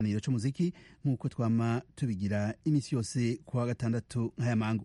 ikiganiro c'umuziki nk'uko twama tubigira imisi yose ku wa gatandatu nk'aya mangu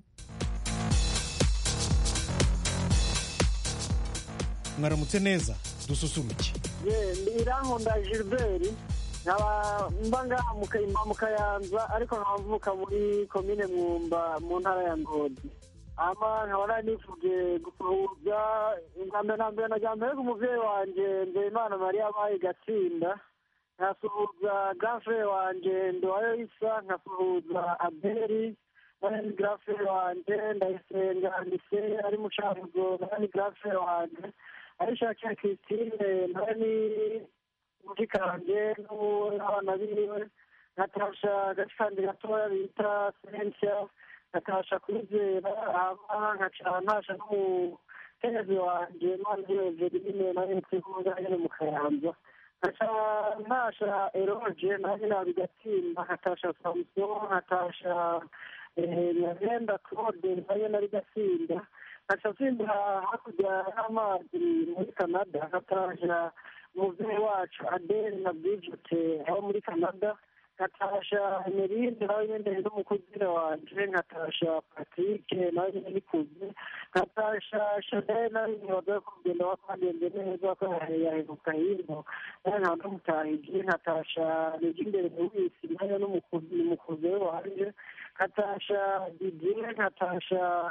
mwaramutse neza dususuruke ye irankunda gilbert nkaba mba ngaha mu Kayimba mu kayanza ariko nkaba mvuka muri komine mwumba mu ntara ya ngozi ama nkaba nari nifuge gusuhuza mbere na mbere na mbere umuvyeyi wanje nzeyimana mariya abaye gatsinda nkasuhuza gafre wanje ndowayo isa nkasuhuza abeli nani gafre wanje ndayisenga nise ari mu cankuzo nani gafre wanje arishakiye christine nani mushikanje n'abana biwe nkatasha gashikandi gatoya bita sentia nkatasha kwizera ama nkaca ntasha n'umukenyezi wanje manje verine nawe nsikunga nyene mu kayanza nkaca ntasha eroge nawe nabigatsinda nkatasha samuson nkatasha nyagenda claude nayo nari gatsinda nkaca nsimbura hakurya y'amazi muri canada nkatasha umuvyeyi wacu adele na bridget aho muri canada nkatasha merinde nawe nyene n'umukuzire wanje nkatasha patrick nawe nyene nikuze nkatasha chanel nawe nyene waza kugenda wakwagenze neza ko yaheruka hino nawe nkaba ndamutahije nkatasha nijimbere lewisi nayo n'umukuze we wanje nkatasha didier nkatasha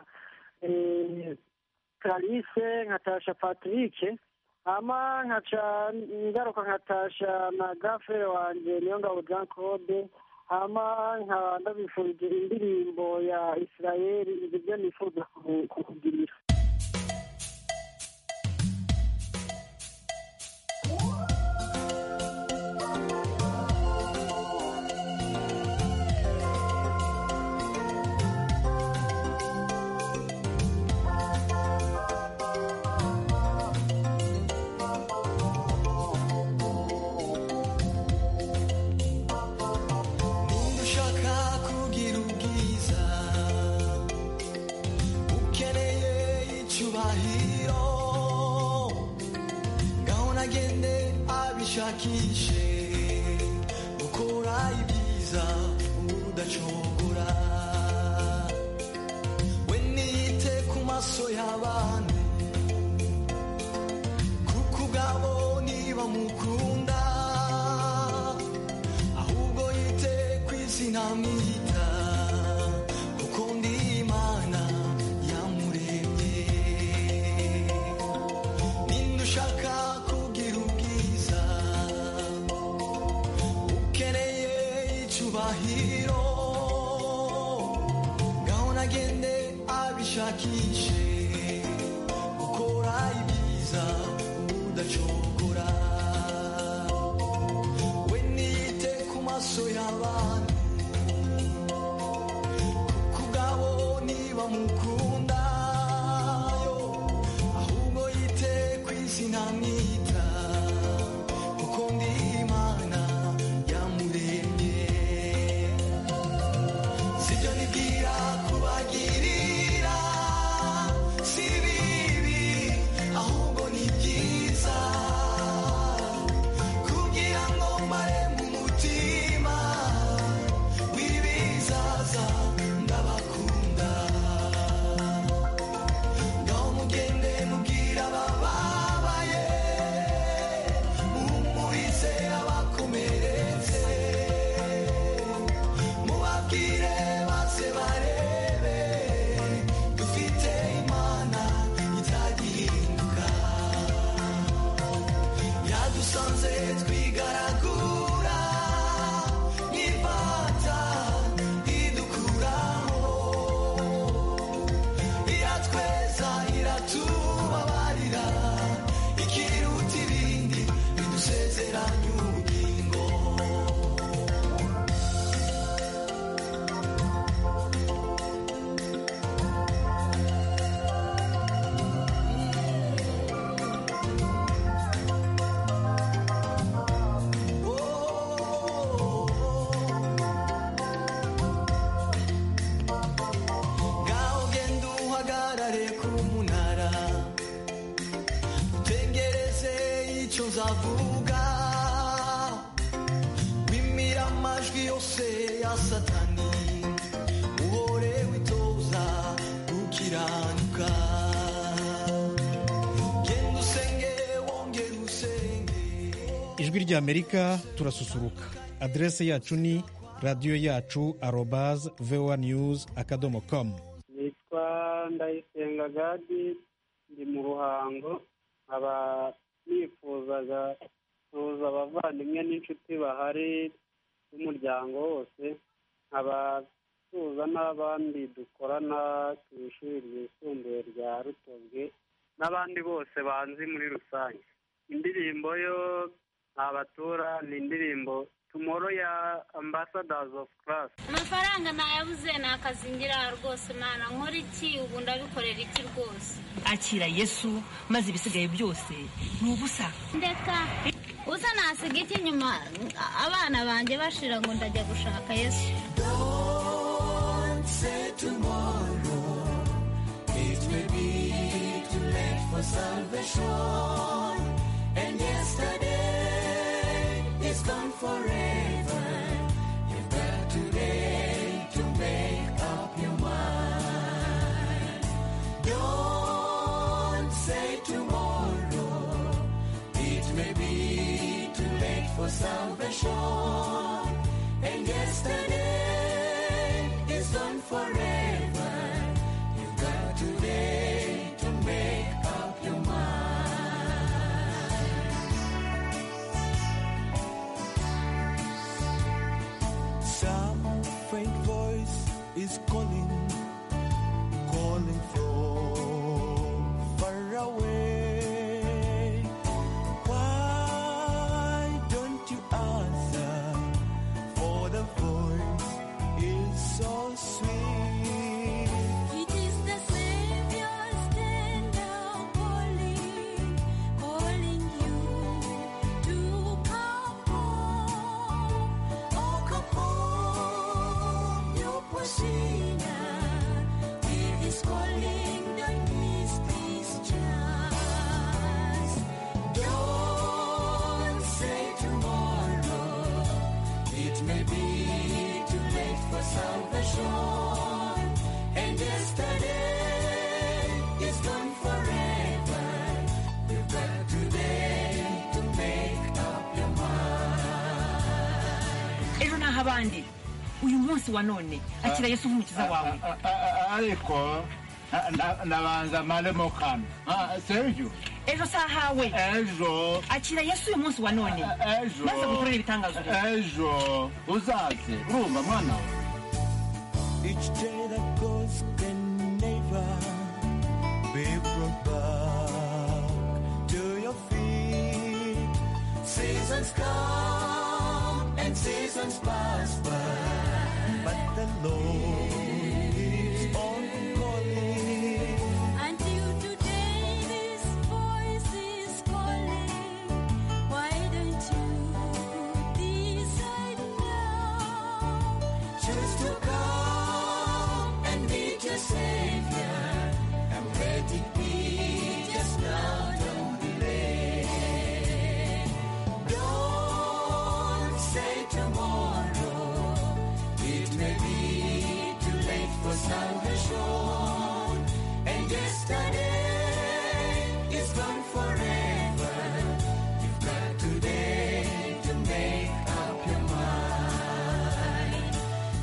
clarisse nkatasha patrick ama nkaca ngaruka nkatasha na gafere wanje niyo ngabo jean claude ama nkaba ndabifurije indirimbo ya israeli ivyo byo nifuza kukugirira ushaka kugira ubwiza ukeneye icyubahiro ngaho nagende abishakishe gukora ibyiza udacogora we niyite ku maso y'abantu kuko ubwabo niba mukunda ahubwo yite ku izina mwita kuko ndi imana yamuremye ninde ushaka kugira ubwiza ukeneye icyubahiro ngaho nagende abishakishe gukora ibyiza udacogora we niyite ku maso y'abantu kuko ubwabo niba mukunda yo ahubwo yite ku izina mwita kuko ndi imana yamuremye sibyo nibwira kubagirira si bibi ahubwo ni byiza kugira ngo mbare mu mutima w'ibizaza ndabakunda ngaho mugende mubwira abababaye muhumurize abakomeretse mubabwire maze barebe dufite imana itagihinduka yadusanze twigaragura nk'ifata idukuraho iratweza iratubabarira ikiruta ibindi bidusezeranya ubugingo ngaho genda uhagarare ku munara utegereze icyo nzavuga wimira amatwi yose ya satani uhore witoza gukiranuka genda usenge wongere usenge ijwi ry'amerika turasusuruka aderese yacu ni radiyo yacu arobaz voa news akadomo komu nitwa ndayisenga gadi ndi mu ruhango nkaba nifuzaga kuza abavandimwe n'inshuti bahari b'umuryango wose nkaba tuza n'abandi dukorana ku ishuri ryisumbuye rya rutobwe n'abandi bose banzi muri rusange indirimbo yo ntabatura ni indirimbo tumoro ya ambassadors of class amafaranga nayabuze nakazingira rwose mana nkora iki ubu ndabikorera iki rwose akira yesu maze ibisigaye byose ni ubusa ndeka uza nasiga iki nyuma abana banjye bashira ngo ndajya gushaka yesu Don't say tomorrow, it may be too late for salvation. And yesterday is gone forever. You've got today to make up your mind. Don't say tomorrow, it may be too late for salvation. And yesterday is gone forever. You've got today to make up your mind. Some faint voice is calling, calling from far away. Why don't you answer? For the voice is so sweet. It is the Savior stand calling, calling you to come home. Oh, come home, you sinner. He is calling, don't miss this chance. Don't say tomorrow. It may be too late for salvation. And yesterday is gone forever. You've got today to make up your mind. ejo naho abandi uyu munsi wa none akira yesu nk'umukiza wawe ariko na- nabanza maremo kano Ah, sergio ejo si ahawe ejo akira yesu uyu munsi wa none ejo maze gukorera ibitangazo rero ejo uzaze urumva mwana we Each day that goes can never be brought back to your feet. Seasons come and seasons pass by, but the Lord keeps on calling. Until today, this voice is calling. Why don't you decide now? Choose to come and meet your Savior. And let it be just now, don't delay. Don't say tomorrow. It may be too late for salvation. And yesterday is gone forever. You've got today to make up your mind.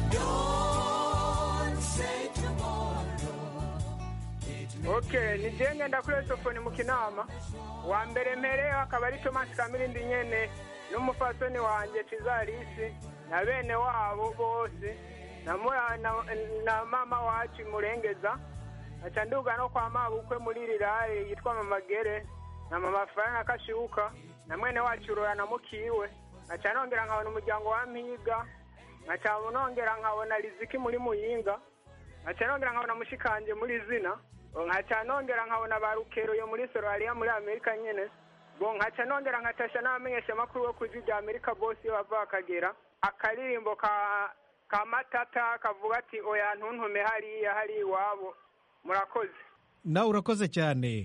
Don't say tomorrow. okay ni jye ngenda kuri esofoni mu kinama wa mbere mpereyo akaba ari tomasi kamirindi nyene n'umufasoni wanjye cizarisi na bene wabo bose na, mura- na, na mama wacu murengeza aca nduga no kwa mabukwe muri rirare yitwa mama gere na mama faranga kashibuka na mwene wacu rora na mukiwe aca nongera nkabona umuryango wa mpiga nkaca nongera nkabona riziki muri muyinga nkaca nongera nkabona mushikanje muri zina nkaca nongera nkabona ba rukeroyo muri sorariya muri amerika nyene bo nkaca nongera nkatasha n'abamenyesha amakuru bo kuji rya amerika bose iyo bava bakagera akaririmbo ka ka matata kavuga ati oya ntuntume hariya hari iwabo murakoze nawe urakoze cyane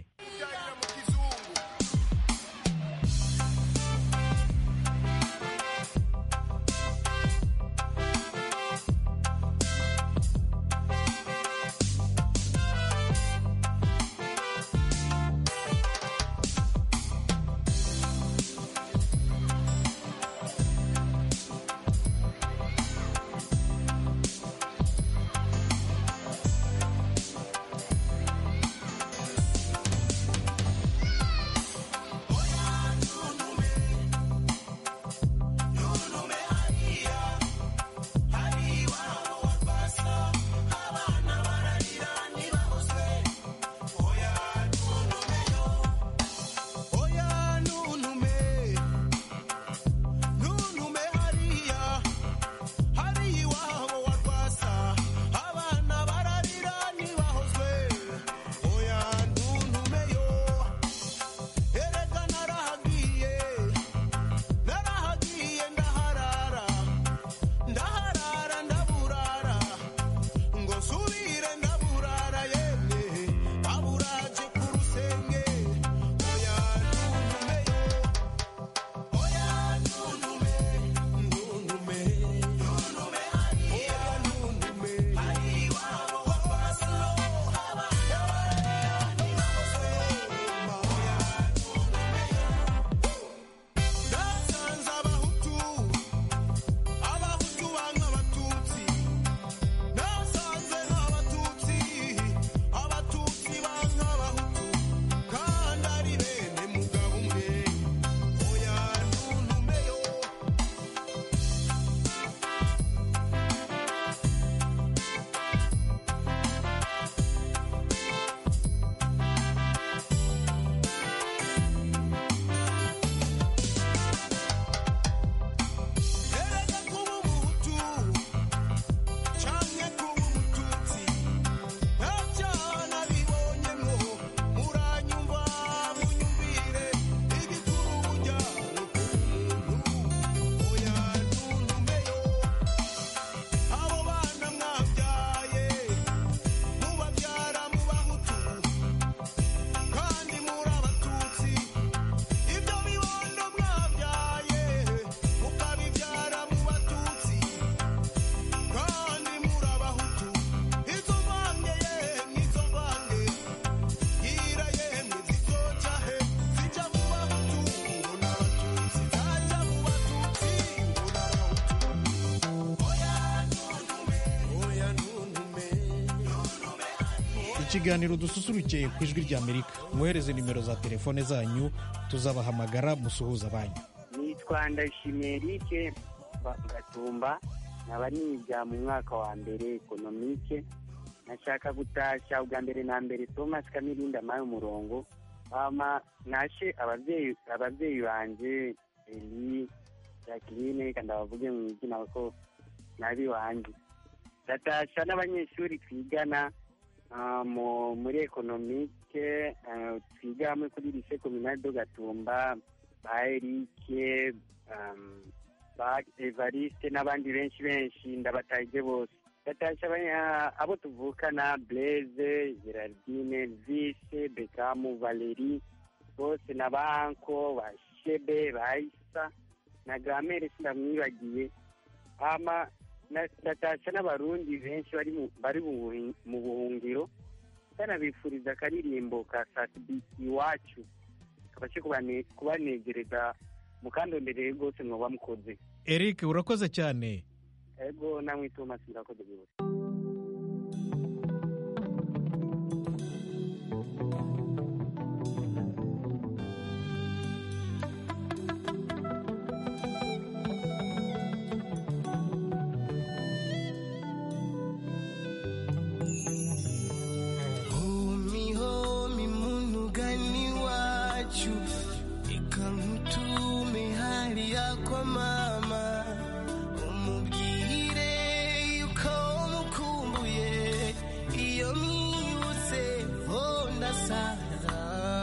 ikiganiro dususuruke ku ijwi ry'amerika mwohereze nimero za telefone zanyu tuzabahamagara musuhuza abanyu nitwa ndashimiye erike gatumba nkaba niga mu mwaka wa mbere ekonomike nashaka gutashya ubwa mbere na mbere thomas kamirinda amaye umurongo hama nashe ababyeyi ababyeyi banje eli jacqueline reka ndabavuge mu izina ko nabi wanje ndatasha n'abanyeshuri twigana ah, mu- muri ekonomike ah, twiga hamwe kuri lise kominali do gatumba ba erike um, ba evariste n'abandi benshi benshi ndabataje bose ndatasha abanya- abo tuvukana blaise gerardine vise bekamu valeri bose na banko ba shebe ba isa na gramere sindamwibagiye hama na- ndatasha n'abarundi benshi bari mu- bari mu buhi- mu buhungiro ndanabifuriza akaririmbo ka satibi iwacu kabashe kubane- kubanegereza mukandondereye rwose mwoba mukoze eric urakoze cyane ego namwe thomas murakoze rwose Homi homi munugani wacu ikankutume hali yako mama umubwire yuko mukumbuye iyo mwibutse ho ndasaza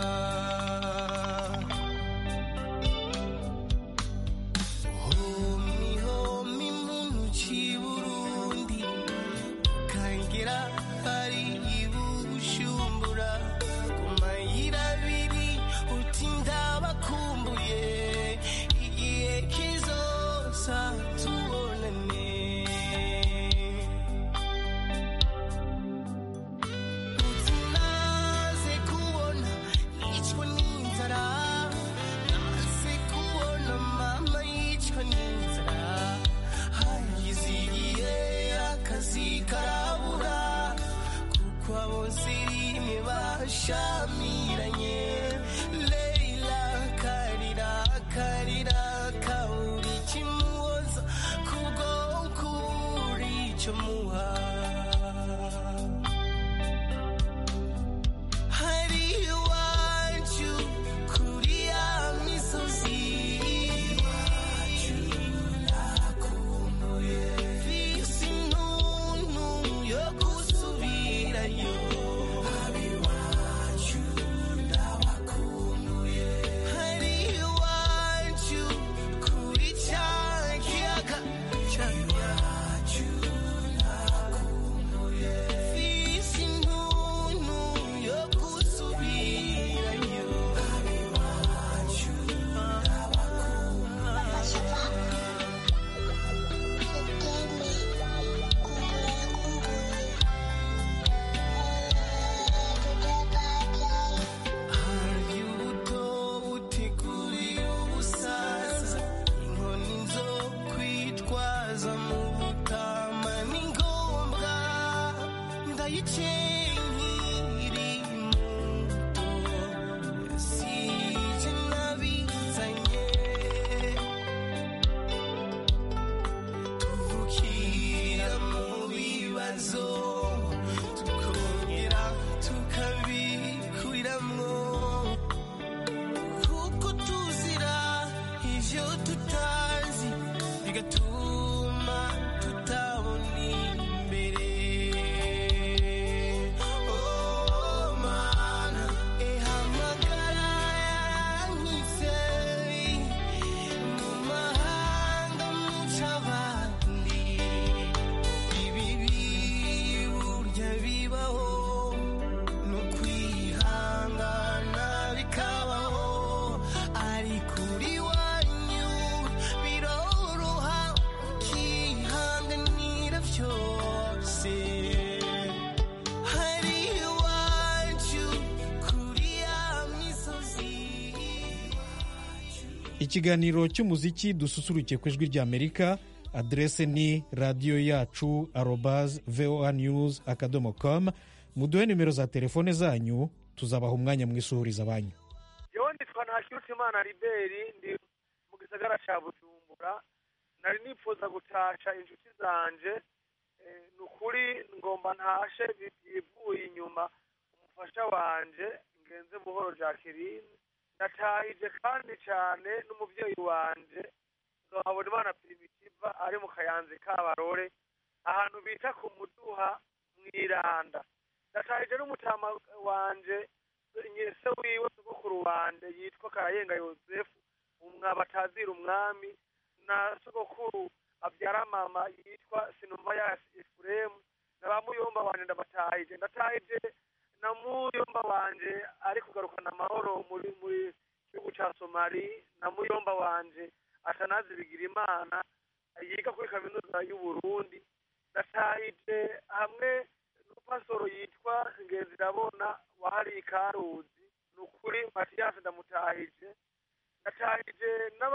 homi homi muntu ci burundi kangira hari ibushumbura ku mayira abiri uti ndabakumbuye igihe kizosa tubonane uti naze kubona nicwa n'inzara naze kubona mama yicwa n'inzara hagize igihe akazi karabura kuko abose rimwe bashamiranye leila karira karira kabura ikimuhoza kubwo ukuri icyo muha hari iwacu kuri ya misozi iwacu nakumbuye visi ntuntu yo gusubirayo abiwacu ndabakumbuye hari iwacu kuri cya kiyaga cyacu nakumbuye visi ntuntu yo gusubirayo abiwacu hari ubuto butegurira ubusaza inkoni zo kwitwaza mu butama ni ngombwa ndayikenkiri muto sije nabizanye tuvukira mu bibazo tukongera tukabikuriramo kuko tuzira ivyo tutazi bigatuma tutabona imbere Oh, mana, ihamagara yankise mu mahanga muca abandi ibibi burya bibaho no kwihangana bikabaho ariko uri wanyu biroroha ukihanganira byose hari iwacu kuri ya misozi ikiganiro cy'umuziki dususuruke ku ijwi ry'amerika aderese ni radiyo yacu arobaz voa news akadomo com muduhe nimero za telefone zanyu tuzabaha umwanya mwisuhuriza banyu yewe nitwa ntakirutimana riberi ndi mu gisagara cya bujumbura nari nifuza gutasha inshuti zanje Eh, ni ukuri ngomba ntashe bivuye inyuma umufasha wanje ngenze buhoro jacqueline natahije kandi cyane n'umubyeyi wanje nzohabona imana primitiva ari mu kayanza kabarore ahantu bita ku muduha mwiranda natahije n'umutama wanje nyese wiwe sogokuru wanje yitwa karayenga yosefu umwa batazira umwami na sogokuru abyara mama yitwa sinumva ya efuremu na ba muyomba wanje ndabatahije ndatahije na muyomba wanje ari kugarukana amahoro muri muri gihugu ca somali na muyomba wanje atanazi bigira imana yiga kuri kaminuza y'uburundi ndatahije hamwe n'umupasoro yitwa ngenzi ndabona wahariye ikaruzi ni ukuri matiyasi ndamutahije ndatahije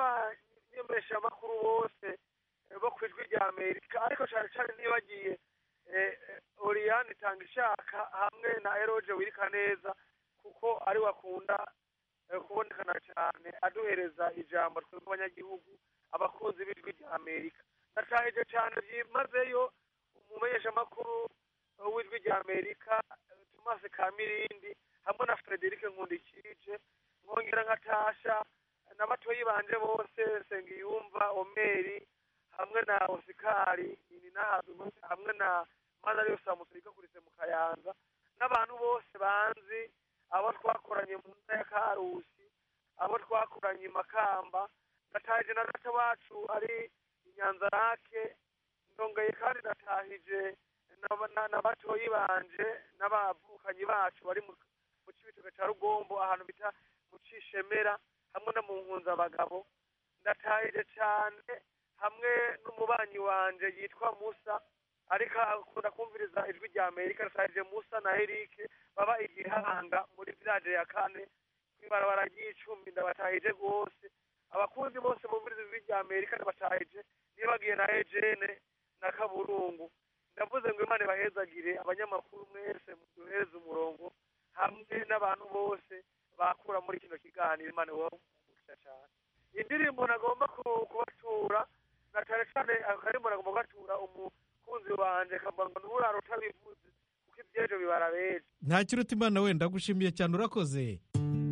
n'abanyemeshamakuru bose eh, bo ku ijwi rya amerika ariko cyane cyane nibagiye eh, eh, oriyani tanga ishaka hamwe na eroge wirika neza kuko ari wakunda eh, kubonekana cyane aduhereza ijambo twebwe abanyagihugu abakunzi b'ijwi rya amerika natahije cyane byimazeyo umumenyeshamakuru eh, w'ijwi rya amerika eh, thomas kamirindi hamwe na frederic nkundikije nkongera nkatasha na batoyi banje bose sengiyumva omeri hamwe na osikari ininahazi hamwe na madari yose amusirika kurise mu kayanza n'abantu bose banzi abo twakoranye mu ntara ya karusi abo twakoranye i makamba natahije na data wacu ari inyanzarake ndongeye kandi natahije na- na- na batoyi banje n'abavukanyi bacu bari mu mu cibitoke ca rugombo ahantu bita mu cishemera hamwe no mu nkunzabagabo ndatahije cane hamwe n'umubanyi wanje yitwa musa ariko akunda kumviriza ijwi rya amerika natahije musa na erike baba igihanga muri village ya kane kw'ibarabara ry'icumi ndabatahije rwose abakunzi bose bumviriza ijwi rya amerika ndabatahije nibagiye na ejene na kaburungu ndavuze ngo imana ibahezagire abanyamakuru mwese muduhereze umurongo hamwe n'abantu bose bakura muri kino kiganiro imana ibaha cyane indirimbo nagomba ku- kubatura na cyane cyane akarimbo nagomba kubatura umukunzi wanje kavuga ngo nturara utabivuze kuko ibyejo bibara bejo nta kiruta imana wenda gushimiye cyane urakoze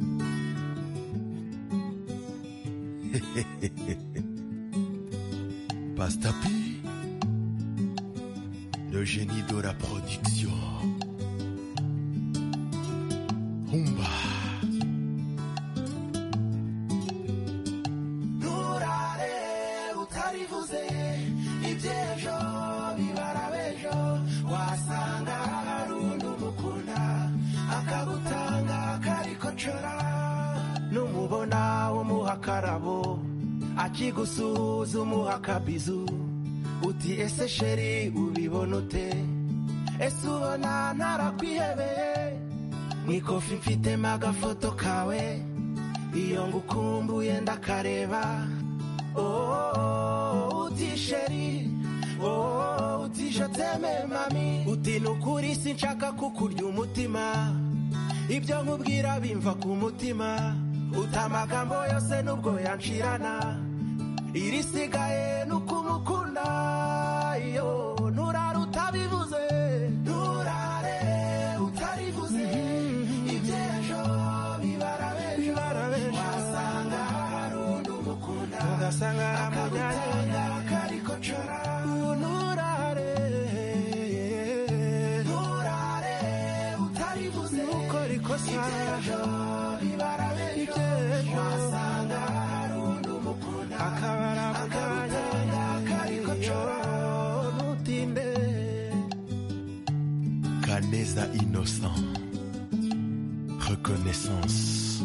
Pastapi, le génie de la production. Humba. nturare utarivuze ibyejo bibara bejo wasanga hari undi umukunda akagutanga akarikocora numubona umuha akarabo akigusuhuza umuha akabizu uti ese sheri ubibona ute ese ubona ntarakwihebeye mu ikofi mfitemo agafoto kawe iyo ngukumbuye ndakareba oh, uti sheri oh, uti joteme mami uti nukuri sinshaka kukurya umutima ibyo nkubwira bimva ku mutima uta amagambo yose nubwo yanshirana irisigaye nukumukunda iyo nturare utabivuze nturare utarivuze ibyejo bibara bejo wasanga hari undi umukunda ugasanga akagutanga akarikocora nturare nturare utarivuze nukora ikosa ibyejo bibara bejo wasanga hari undi umukunda akabara akagutanga akarikocora ntutinde Canesa innocent. Reconnaissance.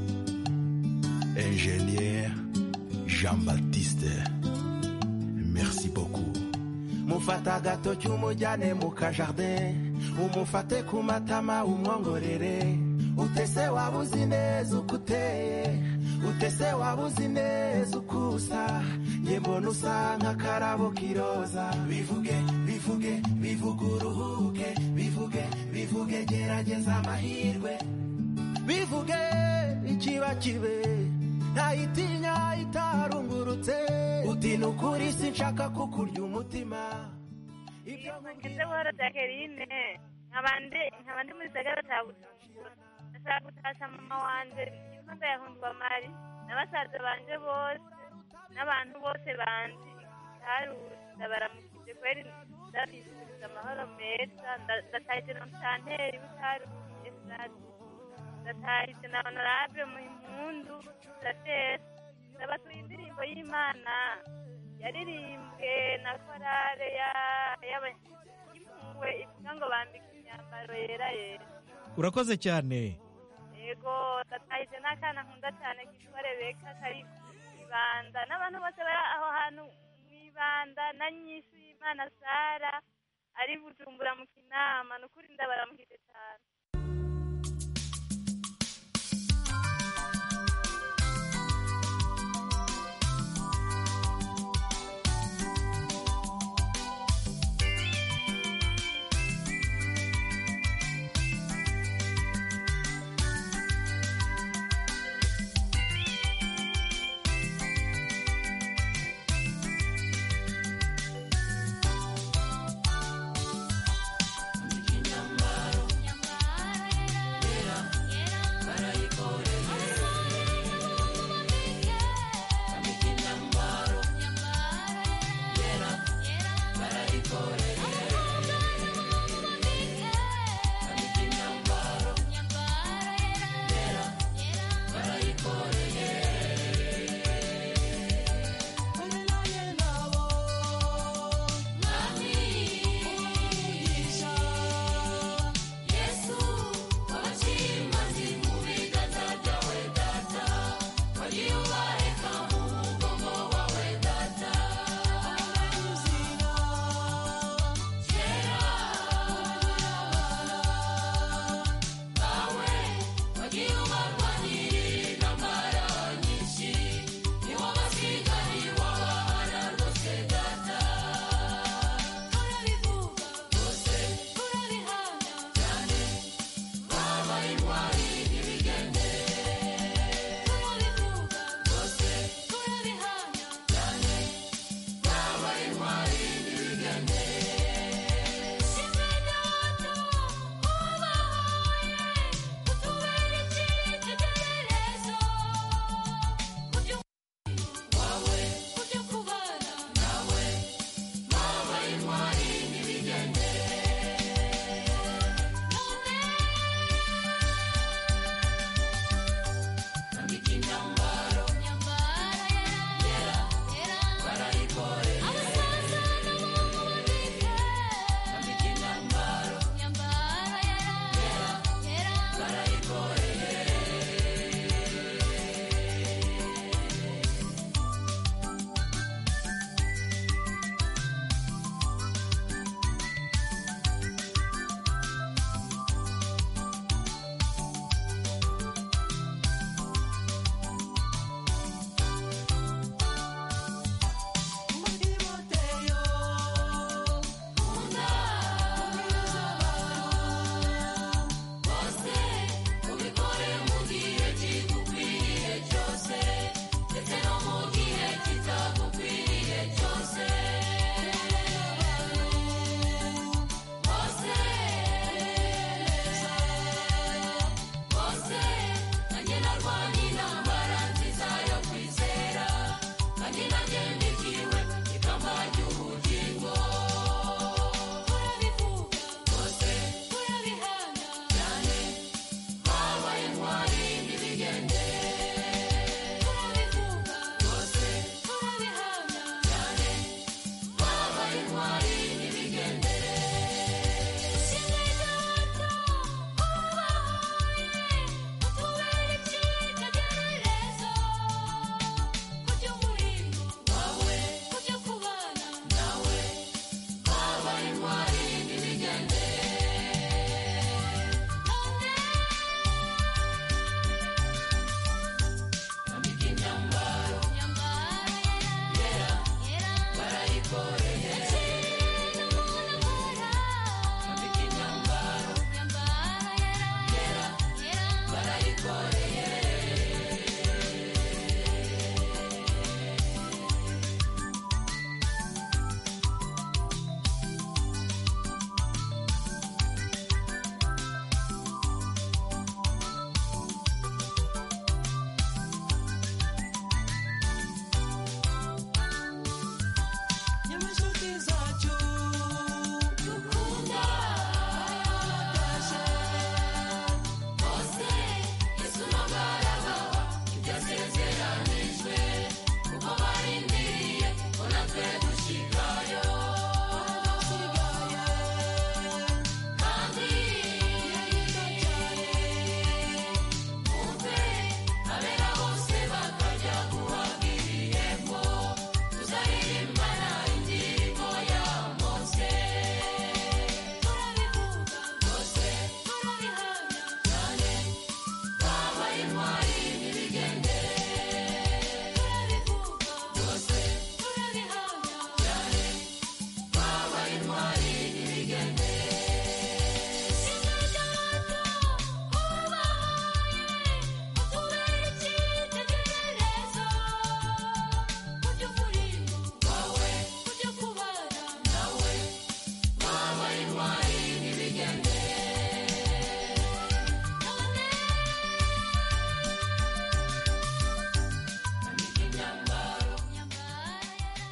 Ingénieur Jean-Baptiste. Merci beaucoup. mufata agatoki umujyane mu kajardin umufate ku matama umwongorere utese waba uzi neza uko uteye utese waba uzi neza uko usa njye mbona usa nk'akarabo k'iroza bivuge bivuge bivuge uruhuke bivuge bivuge gerageza amahirwe bivuge ikiba kibe ntayitinya itarungurutse uti ni ukuri sinshaka kukurya umutima ngeze buhoro jacqueline nkabandi nkabandi muri gisagara cya bujumbura ndashaka gutasha mama wanje yitwa ndayahundwa mari na basaza banje bose n'abantu bose banzi haruza baramukije kweri ndabifuriza amahoro meza nda- ndatahije na mutanteri w'itaruzi esirati ndatahije na honorable muhimpundu ndatera ndabatuye indirimbo y'imana yaririmbwe na korale ya- y'aba- y'impuhwe ivuga ngo bambike imyambaro yera yera urakoze cyane yego ndatahije n'akana nkunda cyane kitwa rebeka kari ibanda n'abantu bose bari aho hantu mu ibanda na nyinshi y'imana sara ari bujumbura mu kinama ni ukuri ndabaramukije cyane Inyambaro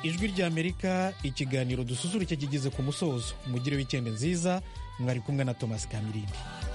ijwi ry'amerika ikiganiro dususuruke kigeze ku musozo mugire wikendi nziza mwari kumwe na thomas kamirindi